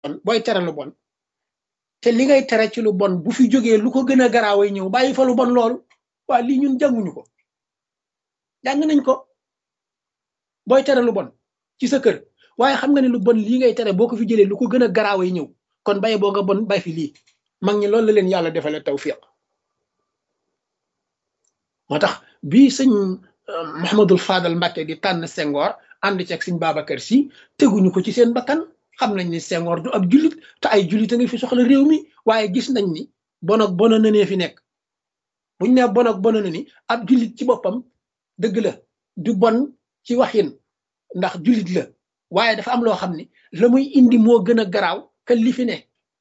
booy tere lu bon te li ngay tere ci lu bon bu fi jógee lu ko gën a garaaway ñëw bàyyi fa lu bon loolu waa lii ñun jànguñu ko jàng nañ ko booy tere lu bon ci sa kër waaye xam nga ne lu bon lii ngay tere boo ko fi jëlee lu ko gën a garaaway ñëw kon bàyyi boo nga bon bay fi lii mag ñi loolu la leen yàlla defale tawfiq moo tax bii sëñ Mouhamadul Fadal Mbacke di tànn Senghor ànd ci ak sëñ Babacar Si teguñu ko ci seen bakkan xam nañ ni Senghor du ab jullit te ay jullit a ngi fi soxla réew mi waaye gis nañ ni bon ak bona nanee fi nekk buñ ne bon ak bona na ni ab jullit ci boppam dëgg la du bon ci waxin ndax jullit la waaye dafa am loo xam ni la muy indi moo gën a garaaw que li fi ne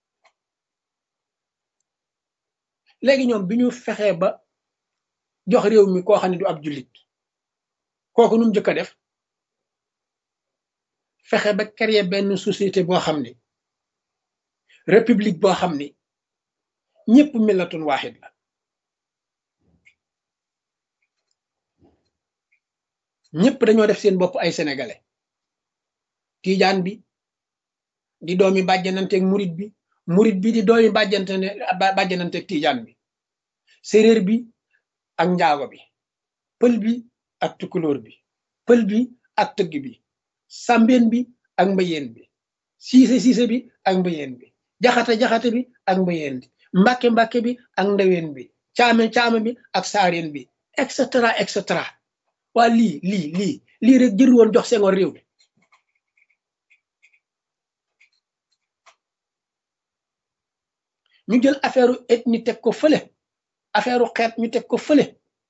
léegi ñoom bi ñu fexee ba jox réew mi koo xam ne du ab jullit kooku nu mu njëkk a def fexe ba créer benn société boo xam ni république boo xam ni ñëpp millatun waaxid la ñëpp dañoo def seen bopp ay sénégalais tiijaan bi di doomi bàjjananteeg murit bi murit bi di doomi bàjjante ne bàjjananteeg tiijaan bi séréer bi ak njaago bi pël bi ak tukulóor bi pël bi ak tëgg bi sàmbeen bi ak mbayeen bi siise siise bi ak mbayeen bi jaxate jaxate bi ak mbayeen bi mbàkke mbàkke bi ak ndaween bi caame caame bi ak saareen bi et cetera et cetera waa lii lii lii lii rek jëru woon jox Senghor réew mi ñu jël affaire ethnie teg ko fële affaire xeet ñu teg ko fële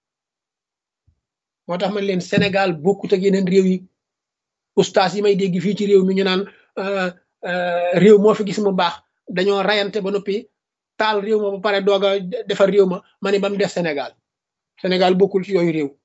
moo tax man leen Sénégal bokkut ak yeneen réew yi ustaas yi may dégg fii ci réew mi ñu naan réew moo fi gis mu baax dañoo rayante ba noppi taal réew ma ba pare doog a defar réew ma ma ne ba mu def Sénégal Sénégal bokkul ci yooyu réew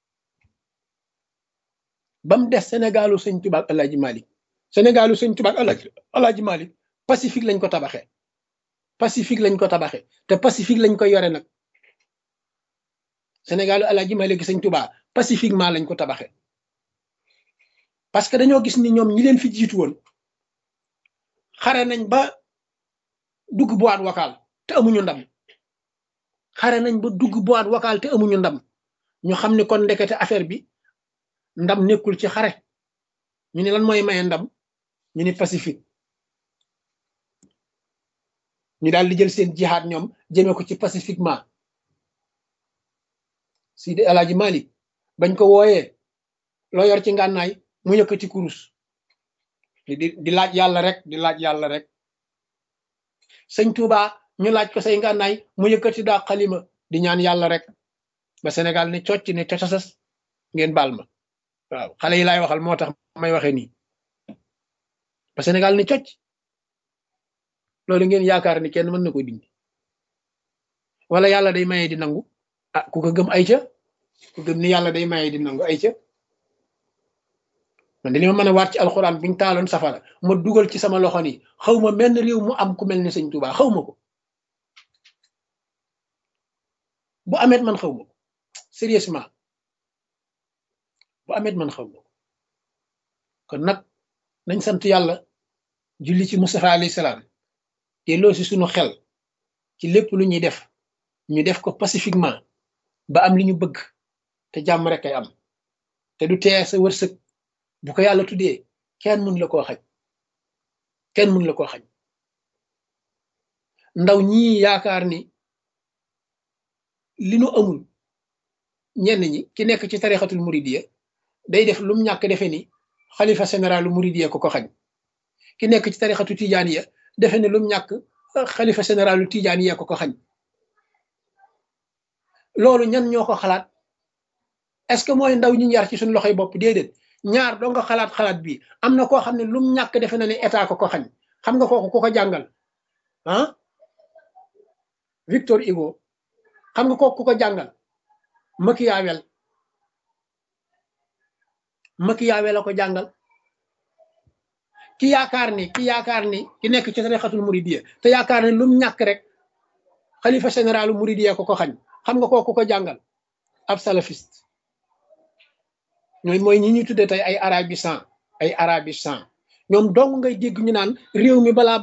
ba mu des Sénégalu sëñ Tuubaa ak Alaaji Malik Sénégalu sëñ Tuubaa ak Alaaji Malik Pacifique lañ ko tabaxee Pacifique lañ ko tabaxee te Pacifique lañ ko yore nag Sénégalu Alaaji Malik sëñ Tuubaa pacifiquement lañ ko tabaxee parce que dañoo gis ni ñoom ñi leen fi jiitu woon xare nañ ba dugg boîte vocale te amuñu ndam xare nañ ba dugg boîte vocale te amuñu ndam ñu xam ne kon ndekete affaire bi ndam nekkul ci xare ñu ne lan mooy maye ndam ñu ni pacifique ñu daal di jël seen jihaad ñoom jëmee ko ci pacifiquement Sidi El Hadji Malick bañ ko wooyee loo yor ci ngànnaay mu yëkkati kurus di di laaj yàlla rek di laaj yàlla rek sëñ Touba ñu laaj ko say ngànnaay mu yëkkati daa xalima di ñaan yàlla rek ba Sénégal ne cocc ne cocasas ngeen baal ma waaw xale yi laay waxal moo tax may waxee nii ba Sénégal ne cocc loolu ngeen yaakaar ni kenn mën na ko dindi wala yàlla day maye di nangu ah ku ko gëm ay ca ku gëm ni yàlla day maye di nangu ay ca man dañoo mën a waat ci alxuraan buñ taaloon safara ma dugal ci sama loxo ni xaw ma menn réew mu am ku mel ni sëñ Tuubaa xaw ma ko bu amet man xaw ma ko sérieusement bu amet man xaw ma ko kon nag nañ sant yàlla julli ci Mustafa alayhi salaam te loo si sunu xel ci lépp lu ñuy def ñu def ko pacifiquement ba am li ñu bëgg te jàmm rek ay am te du tee sa wërsëg bu ko yàlla tuddee kenn mun la koo xañ kenn mun la koo xañ ndaw ñii yaakaar ni li nu amul ñenn ñi ki nekk ci tarixatul muridiyya day def lum ñàkk defe ni xalifa généralu muridiyya ko ko xañ ki nekk ci tarixatu tijaaniya defe ni lum ñàkk xalifa généralu tijaaniya ko ko xañ loolu ñan ñoo ko xalaat est-ce que mooy ndaw ñi yar ci suñu loxoy bopp déedéet ñaar doo nga xalaat xalaat bi am na koo xam ne lum ñàkk defe na ne état ko ko xañ xam nga kooku ku ko jàngal ah Victor Hugo xam nga kooku ku ko jàngal Machiavel Machiavel la ko jàngal ki yaakaar ni ki yaakaar ni ki nekk ci tarixatul muridiyya te yaakaar ne lum ñàkk rek xalifa généralu muridiyya ko ko xañ xam nga kooku ko jàngal ab salafiste ñooy mooy ñi ñuy tuddee tey ay arabisan ay arabisan ñoom dong ngay dégg ñu naan réew mi balaa